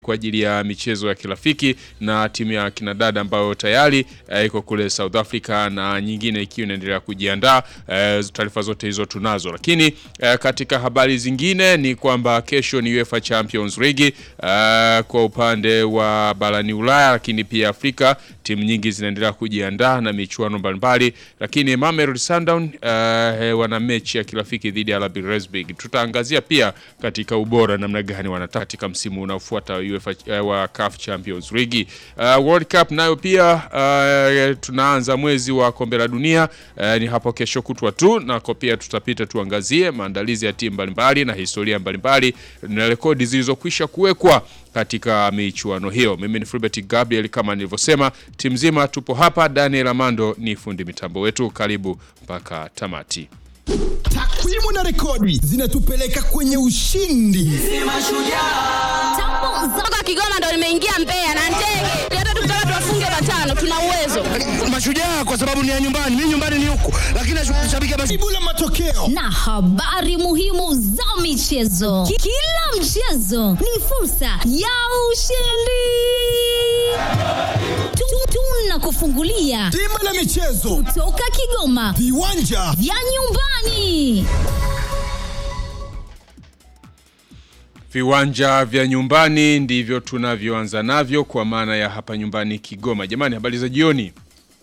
kwa ajili ya michezo ya kirafiki na timu ya kinadada ambayo tayari eh, iko kule South Africa na nyingine ikiwa inaendelea kujiandaa. Eh, taarifa zote hizo tunazo, lakini eh, katika habari zingine ni kwamba kesho ni UEFA Champions League eh, kwa upande wa barani Ulaya, lakini pia Afrika timu nyingi zinaendelea kujiandaa na michuano mbalimbali, lakini Mamelodi Sundowns eh, wana mechi ya kirafiki dhidi ya RB Leipzig. Tutaangazia pia katika ubora namna gani wanataka katika msimu unaofuata UEFA uh, wa CAF Champions League. Uh, World Cup nayo pia uh, tunaanza mwezi wa kombe la dunia uh, ni hapo kesho kutwa tu, nako pia tutapita tuangazie maandalizi ya timu mbalimbali na historia mbalimbali na rekodi zilizokwisha kuwekwa katika michuano hiyo. Mimi ni Fulbert Gabriel, kama nilivyosema, timu nzima tupo hapa. Daniel Amando ni fundi mitambo wetu, karibu mpaka tamati. Takwimu na rekodi zinatupeleka kwenye ushindi. Toka Kigoma ndo nimeingia Mbeya na ndege. Hata tukitaka tuwafunge matano tuna uwezo. Mashujaa kwa sababu ni ya nyumbani, mimi nyumbani ni huku, lakini nashabikia Mashujaa. Jibu la matokeo na habari muhimu za michezo. Ki- Kila mchezo ni fursa ya ushindi. Tu- Tunakufungulia bima la michezo, toka Kigoma viwanja vya nyumbani. Viwanja vya nyumbani ndivyo tunavyoanza navyo kwa maana ya hapa nyumbani Kigoma. Jamani, habari za jioni,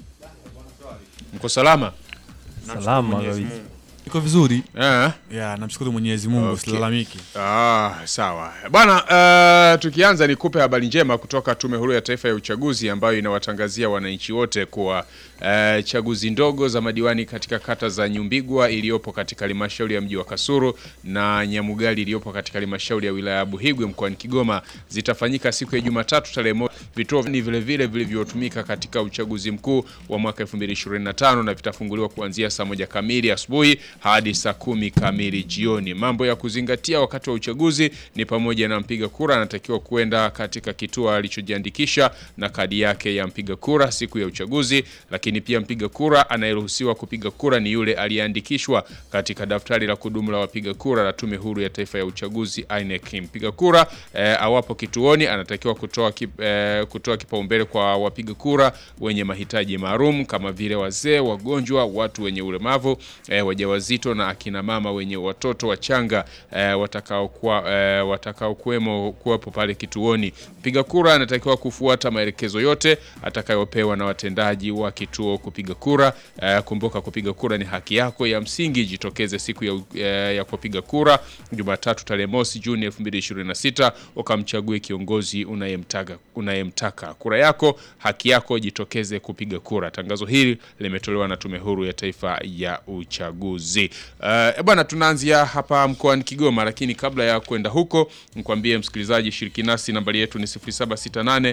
mko salama? Salama kabisa. Iko vizuri Eh? ya, namshukuru Mwenyezi Mungu, Okay. silalamiki. Ah, sawa bwana. Uh, tukianza nikupe habari njema kutoka Tume Huru ya Taifa ya Uchaguzi ambayo inawatangazia wananchi wote kuwa uh, chaguzi ndogo za madiwani katika kata za Nyumbigwa iliyopo katika halmashauri ya mji wa Kasulu na Nyamugali iliyopo katika halmashauri ya wilaya ya Buhigwe mkoani Kigoma zitafanyika siku ya Jumatatu tarehe moja. Vituo ni vile vile vilivyotumika katika uchaguzi mkuu wa mwaka 2025 na vitafunguliwa kuanzia saa moja kamili asubuhi hadi saa kumi kamili jioni. Mambo ya kuzingatia wakati wa uchaguzi ni pamoja na mpiga kura anatakiwa kuenda katika kituo alichojiandikisha na kadi yake ya mpiga kura siku ya uchaguzi, lakini pia mpiga kura anayeruhusiwa kupiga kura ni yule aliyeandikishwa katika daftari la kudumu la wapiga kura la Tume Huru ya Taifa ya Uchaguzi INEC. Mpiga kura eh, awapo kituoni anatakiwa kutoa kip, eh, kutoa kipaumbele kwa wapiga kura wenye mahitaji maalum kama vile wazee, wagonjwa, watu wenye ulemavu, eh, wajawazito na akina mama wenye watoto wachanga eh, watakaokuwa eh, watakaokuwemo kuwepo pale kituoni. Mpiga kura anatakiwa kufuata maelekezo yote atakayopewa na watendaji wa kituo kupiga kura. Eh, kumbuka kupiga kura ni haki yako ya msingi. Jitokeze siku ya, eh, ya kupiga kura Jumatatu tarehe mosi Juni 2026 ukamchague kiongozi unayemtaka unayemtaka. Kura yako haki yako, jitokeze kupiga kura. Tangazo hili limetolewa na Tume Huru ya Taifa ya Uchaguzi. Uh, bwana, tunaanzia hapa mkoani Kigoma, lakini kabla ya kwenda huko, nikwambie msikilizaji, shiriki nasi, nambari yetu ni 0768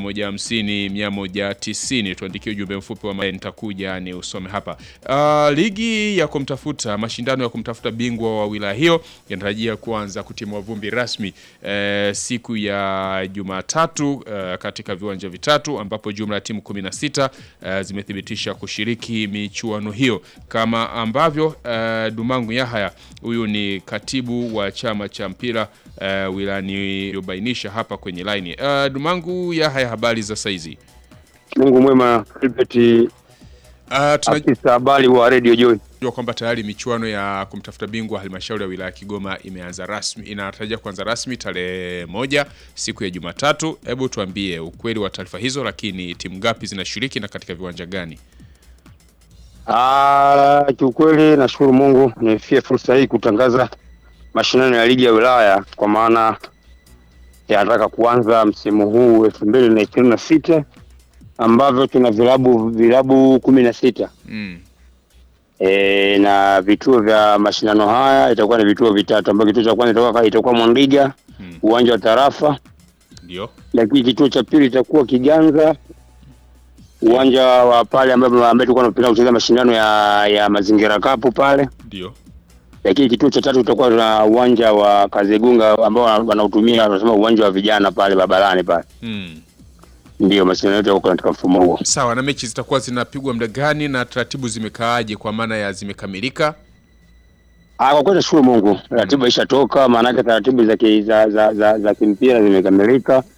150 190. Tuandikie ujumbe mfupi wa maana, nitakuja ni usome hapa. Uh, ligi ya kumtafuta mashindano ya kumtafuta bingwa wa wilaya hiyo yanatarajia kuanza kutimua vumbi rasmi eh, siku ya Jumatatu eh, katika viwanja vitatu ambapo jumla ya timu 16 eh, zimethibitisha kushiriki michuano hiyo kama ambavyo eh, Dumangu Yahaya huyu ni katibu wa chama cha mpira eh, wilayani iliyobainisha hapa kwenye line. Eh, Dumangu Yahaya, habari za saizi? Mungu mwema, Albert Uh, tunajua afisa habari wa Radio Joy. kwamba tayari michuano ya kumtafuta bingwa halmashauri ya wilaya ya Kigoma imeanza rasmi, inatarajia kuanza rasmi tarehe moja siku ya Jumatatu. Hebu tuambie ukweli wa taarifa hizo, lakini timu ngapi zinashiriki na katika viwanja gani? Ah, kiukweli nashukuru Mungu nimefia fursa hii kutangaza mashindano ya ligi ya wilaya kwa maana yanataka kuanza msimu huu elfu mbili na ishirini na sita ambavyo tuna vilabu vilabu kumi na sita Mm. e, na vituo vya mashindano haya itakuwa ni vituo vitatu ambavyo kituo cha kwanza itakuwa itakuwa Mwandiga Hmm. uwanja wa Tarafa, Ndio. lakini kituo cha pili itakuwa Kiganza uwanja wa pale ambapo ambaye tulikuwa tunapenda kucheza mashindano ya ya mazingira kapu pale, Ndio. lakini kituo cha tatu utakuwa na uwanja wa Kazegunga ambao wana- wanautumia wanasema uwanja wa vijana pale barabarani pale. Mm. Ndio mashindano yote yako katika mfumo huo. Sawa, na mechi zitakuwa zinapigwa muda gani na taratibu zimekaaje kwa maana ya zimekamilika? Ah, kwa kweli nashukuru Mungu, ratiba ishatoka, maanake taratibu za, ki- za, za, za, za kimpira zimekamilika.